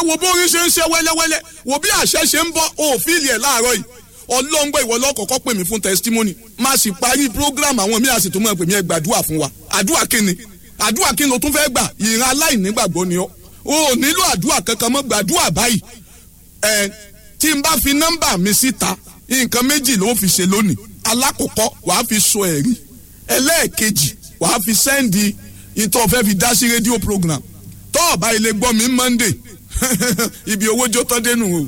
wo bórí ṣe ń ṣe wẹ́lẹ́wẹ́lẹ́ wo bí àṣẹ ṣe ń bọ́ òfìlì ẹ̀ láàárọ̀ yìí ọlọ́ngbọ́ ìwọ lọ́kọ̀ọ́kọ́ pè mí fún testimony má sì parí program àwọn míì àsìtò mọ́ pè mí ẹ gbàdúrà fún wa àdúrà kíni àdúrà kíni o tún fẹ́ gbà ìran aláìnígbàgbọ́ ni ọ́ o ò nílò àdúrà kankan mọ́ gbàdúrà báyìí ẹ tí n bá fi nọ́mbà mi síta nǹkan méjì ló fi ṣe lónìí alákọ̀ọ́kọ́ wàá fi sọ ẹ̀rí ẹlẹ́ẹ̀kejì wàá fi sẹ́ndì ìtọ́ fẹ́ fi dá sí rédíò program tọ́ọ̀bá ilé gbọ́ mi monday ibi owó jó tán dénú o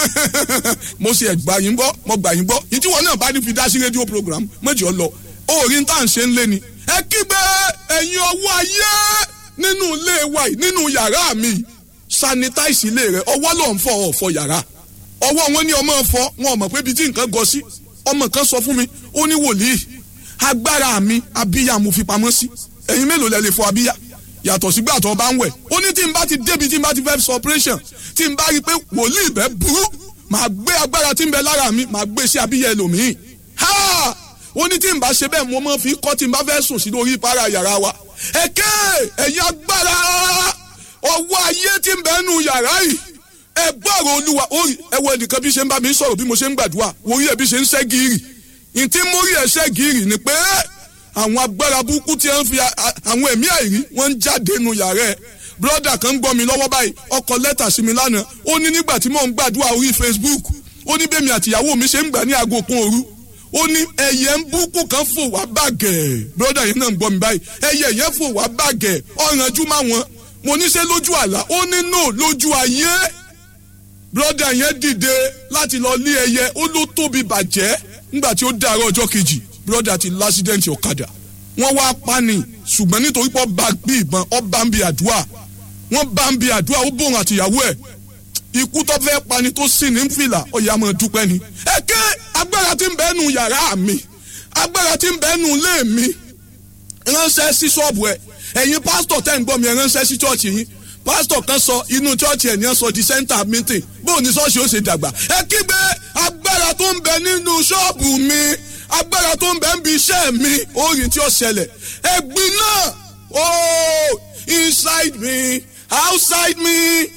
mo ṣe ẹgbà yín gbọ́ mo gbà yín gbọ́ ìtí wọn náà bá ní fi dá sí rédíò program méjì ọ lọ orí tá à ń ṣe ń lé ni. ẹ kígbe ẹ̀yin ọwọ́ ayé nínú ilé wa yìí nínú yàrá mi sanitize ilé rẹ ọwọ́ ló ń fọ ọ̀fọ̀ yàrá ọwọ́ wọn ní ọmọ fọ wọn ò mọ̀ pé ibi tí nǹkan gọ sí ọmọ kan sọ fún mi ó ní wòlíì agbára mi abíyá mo fi pamọ́ sí ẹ̀yin mélòó lẹ lè fọ abíyá yàtọ̀ sígbà tó bá ń wẹ̀ ó ní tí n bá ti débi tí n bá ti fẹ́ sọ operation tí n bá rí i pé wòlíì bẹ́ẹ̀ burú màá gbé agbára tí ń bẹ lára mi màá gbé sí abíyẹ ẹlòmíì ha ó ní tí n bá ṣe bẹ́ẹ̀ mo máa fi kọ́ tí n bá fẹ́ sùn sí lórí ìpara yàrá wa ẹ̀kẹ́ ẹ̀yin agbára ọwọ́ ayé tí ń bẹ nù yàrá yìí ẹ gbọ́rọ̀ olúwa ẹ wo ẹnìkan bí ṣe ń bá mi sọ̀rọ̀ bí mo ṣe ń gbàdúrà wòrí ẹ bí ṣe ń ṣẹ́ gírì ìtí mórí ẹ ṣẹ́ gírì ni pé àwọn agbára burúkú tí wọ́n fi àwọn ẹ̀mí àìrí wọ́n ń jáde nù yàrá ẹ̀ broda kan ń gbọ́ mi lọ́wọ́ báyìí ọkọ lẹ́tà sí mi lánàá ó ní nígbà tí mò ń gbàdúrà orí facebook ó ní bẹ́mi àtìyàwó mi ṣe ń gbà ní aago kan òru ó ní ẹyẹ ń búkú kan fò wá bàgẹ́ broda yẹn náà ń gbọ́ mi báyìí ẹyẹ yẹn fò wá bàgẹ́ ọ̀rànjú má wọn mo ní ṣe lójú àlá ó ní no lójú ayé broda yẹn dìde láti lọ lé ẹyẹ ó ló tóbi bàjẹ́ nígbà tí ó dàárọ̀ ọjọ́ kejì broda ti lásídẹ̀ǹtì ọ̀kadà wọ́n wá pani ṣùgbọ́n nítorí pé ọba gbé ìbọn ọba ń bi àdúrà wọ́n bá ń bi àdúrà ó bòrùn àtìyàwó ẹ̀ ikú tó fẹ́ pani tó sì ní fìlà ọ̀yà máa dúpẹ́ ni. ẹ̀kẹ́ agbára tí ń bẹ nù yàrá mi agbára tí ń bẹ nù ilé mi ránṣẹ́ sí ṣọ́ọ̀bù ẹ̀ ẹ̀yin pásítọ̀ tẹ́ ń gbọ́ mi ẹ̀ ránṣẹ́ sí ṣọ́ọ̀ṣì yín pásítọ̀ kan sọ inú ṣọ́ọ̀ṣì ẹ̀ ní ẹ̀ sọ di center meeting bóun ní ṣọ́ọ̀ṣì ó ṣe dàgbà ẹ kígbe agbára tó ń bẹ nínú ṣọ́ọ̀bù mi agbára tó ń bẹ ń bi iṣẹ́ mi orin tí ó ṣẹlẹ̀ ẹ̀gbin náà oh inside me outside me